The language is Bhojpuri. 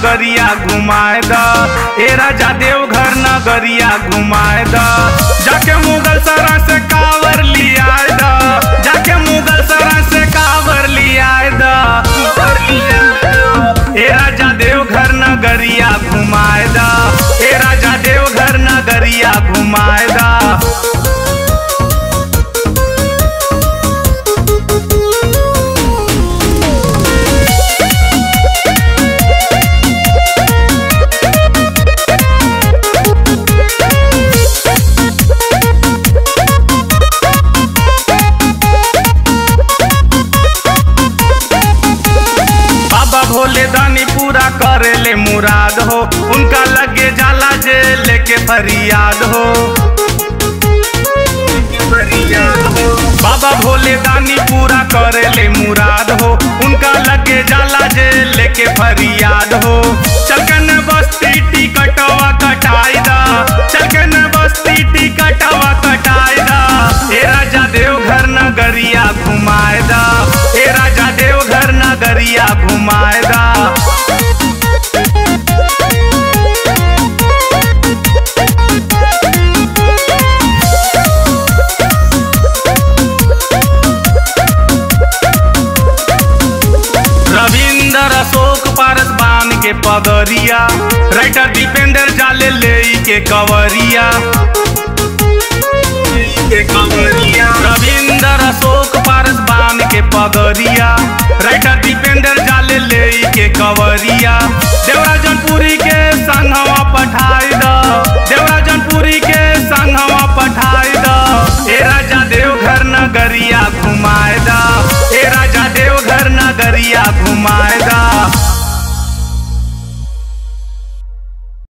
नगरिया घुमाए द ए राजा देवघर नगरिया घुमाए द जाके मुगल सरा से कावर लियाए द जाके मुगल सरा से कावर लियाए द ए राजा देवघर नगरिया घुमाए द ए राजा देवघर नगरिया घुमाए द बाबा भोले दानी पूरा करेले मुराद हो उनका लगे जाला जे लेके फरियाद हो बाबा भोले दानी पूरा करेले मुराद हो उनका लगे जाला जे लेके फरियाद हो चलकन बस्ती टिकटवा कटाई दा चलकन बस्ती टिकटवा कटाई दा ए राजा देवघर नगरिया घुमाए दा ए राजा देवघर नगरिया घुमाए दा रविंदर अशोक पारस बान के पगरिया राइटर दीपेंद्र जाले ले के कवरिया रविंदर अशोक पारस बान के पगरिया राइटर दीपेंद्र जाले ले के कवरिया